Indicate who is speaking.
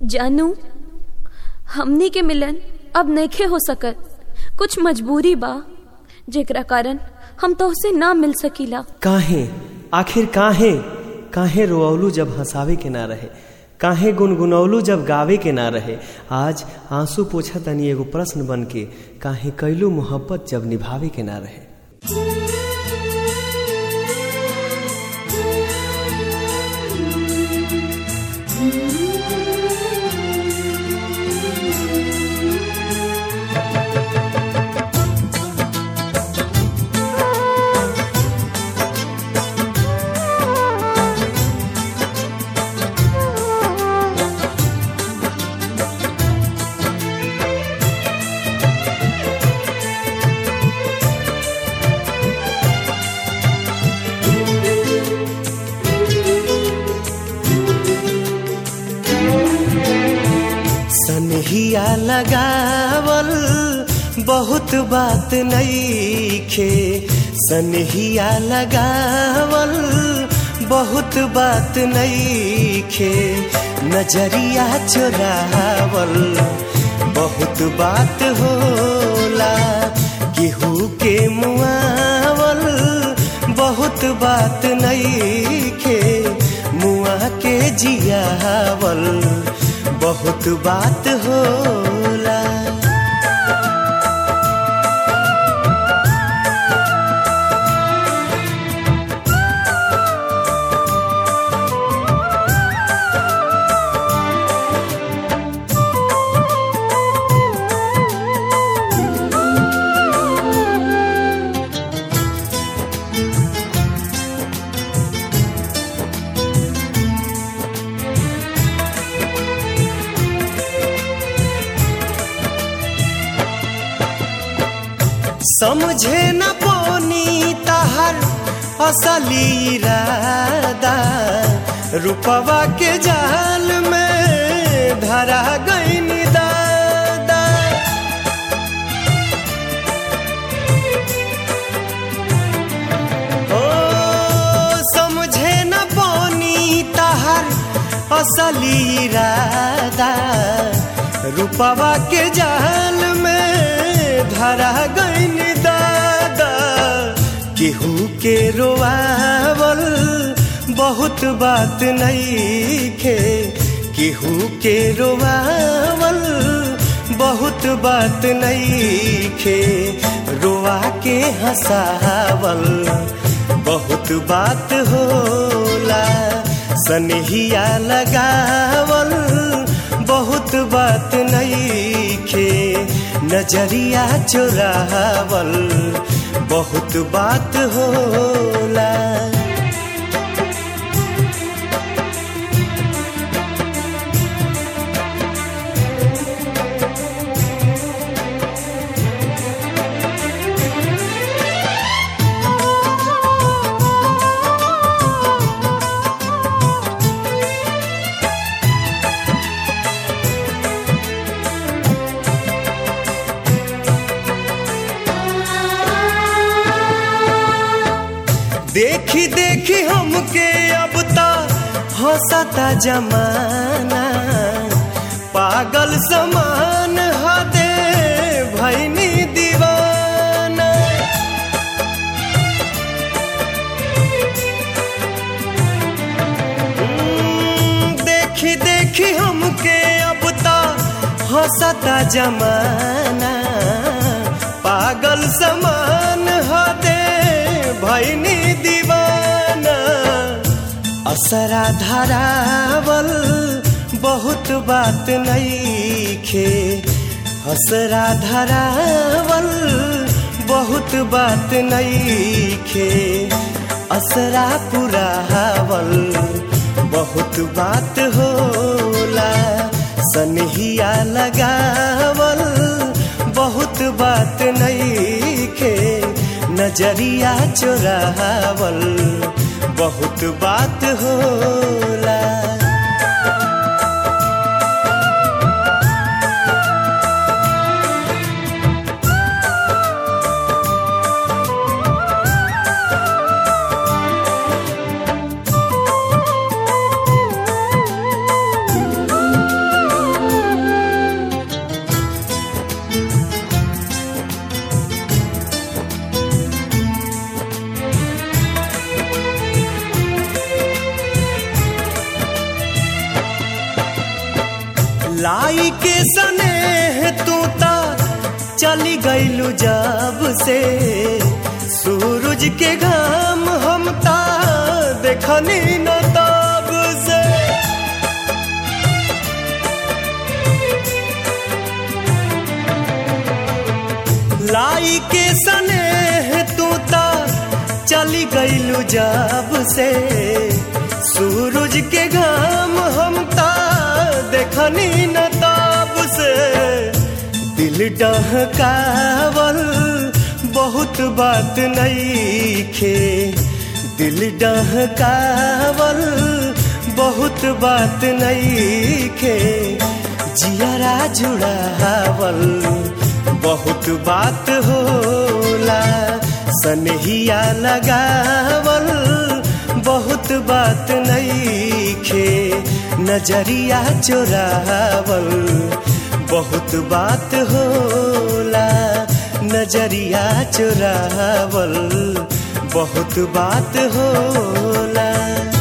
Speaker 1: जानू हमनी के मिलन अब नइखे हो सकत कुछ मजबूरी बा जेकरा कारण हम तोहसे ना मिल सकीला
Speaker 2: काहे आखिर काहे काहे रोअलू जब हंसावे के ना रहे काहे गुनगुनौलू जब गावे के ना रहे आज आंसू पोछा तनी एगो प्रश्न बन के काहे कैलू मोहब्बत जब निभावे के ना रहे सनहिया लगावल बहुत बात नईखे सनहिया लगावल बहुत बात नईखे नजरिया चुरावल बहुत बात होला केहू के मुआवल बहुत बात नईखे मुआ के जियावल बहुत बात होला समझे न पोनी तहर असली इरादा रूपवा के जाल में धरा गई दादा ओ समझे न पोनी तहर असली इरादा रूपवा के जाल में धरा गईन दादा केहू के रोआवल बहुत बात नईखे केहू के रोआवल बहुत बात नईखे रोआ के हंसावल बहुत बात होला सनहिया लगावल बहुत बात नईखे नजरिया चुरावल बहुत बात होला देखी देखी हमके अब तो हंसता जमाना पागल समान हदे भैनी दीवाना देखी देखी हमके अब तो हंसता जमाना पागल समान हदे भैनी दीवाना असरा धरावल बहुत बात नईखे हसरा धरावल बहुत बात नईखे असरा पुरावल बहुत बात होला सनहिया लगावल बहुत बात नईखे नजरिया चुरावल बहुत बात होला लाई के सने तू ता चली गईलू जब से सूरज के घाम हम ता देखनी न तब से लाई के सने तू ता चली गईलू जब से सूरज के घाम हम ता देखनी न तब से दिल डहकावल बहुत बात नहीं खे दिल डहकावल बहुत बात नहीं खे जियारा जुड़ावल बहुत बात होला सनहिया लगावल बहुत बात नहीं खे नजरिया चोरावल बहुत बात होला नजरिया चोरावल बहुत बात होला